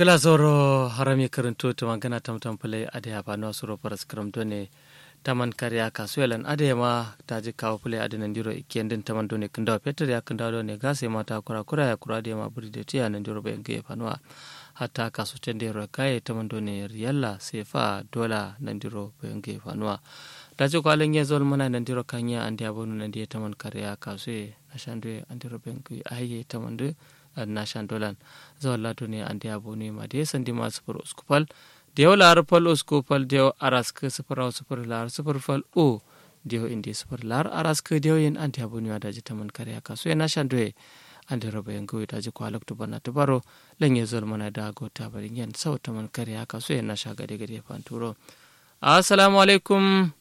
kala zoro harami karanto to magana tamtam pale ade ya ba no suro paras kram done taman kariya kasuelan ade ma taji kawo pale ade nan diro ikendin taman done kindaw peter ya kindaw done gase mata kura kura ya kura de ma buri de tiya nan diro be ge fanwa hatta kasu tende ro kai taman done riyalla sefa dola nan diro be ge fanwa daji ko alen ye zol mana nan diro kanya ande abonu nan die taman kariya kasue ashandwe andiro be ge aye taman de nashan dolan zawalla duni andi abuni ma de sandi ma sufur uskupal dew lar pal uskupal dew arask sufur aw sufur lar sufur fal o dew indi sufur lar arask dew yin andi abuni ma daji taman kare aka so nashan doye andi roba yang gwi daji ko alak tubana tubaro lenye zol mana da go tabari yen saw taman kare aka so nasha gade gade panturo assalamu alaikum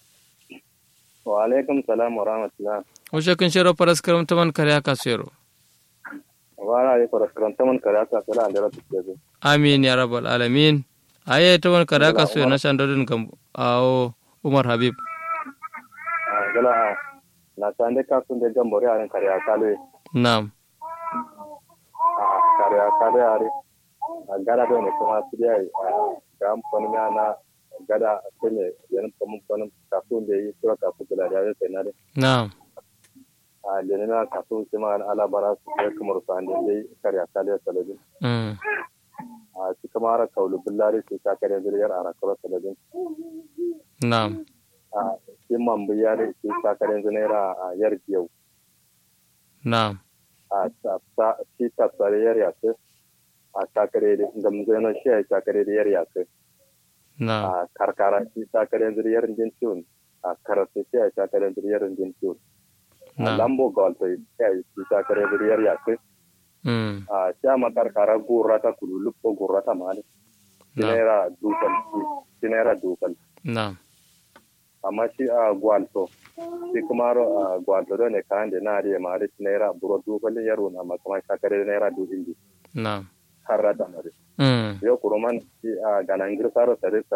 wa alaikum salam wa rahmatullah o shakin shiro paraskaram taman kare aka so yaro wala ya fara karanta man kare aka sala da rabu ke amin ya rabbal alamin aye to man kare aka so na shan dodin kam awo umar habib gala na san da ka sun da gambore a kare aka le na'am a kare aka le are a gada da ne kuma su da ga amfani na gada ne yan kuma kuma kafin da yi sura kafin da ya sai na na'am a lenina kaso sima ala bara su kai kamar su an dai karya kaliyar talabin a su kama ara kaulu billari su ta kare zuriyar ara karo talabin na'am a shi mambu yare su ta kare zunera a yar biyau na'am a ta shi ta tsare yar yasu a ta kare da gamzana shi a ta kare da yar yasu na'am a karkara shi ta kare zuriyar jin ciwon a karatu shi a ta kare zuriyar jin ciwon na'am lambo golto kai ta kare zuriyar yasu mm a chama karkara gurrata kulu luppo gurrata mali sinera dukal sinera dukal na'am amma shi a gwalto shi kuma ro a gwalto do ne kande na ari ma ari sinera buro dukal yaro na ma kuma sakare naira du indi na'am harrata mari mm yo kuruman shi a ganangir saro sare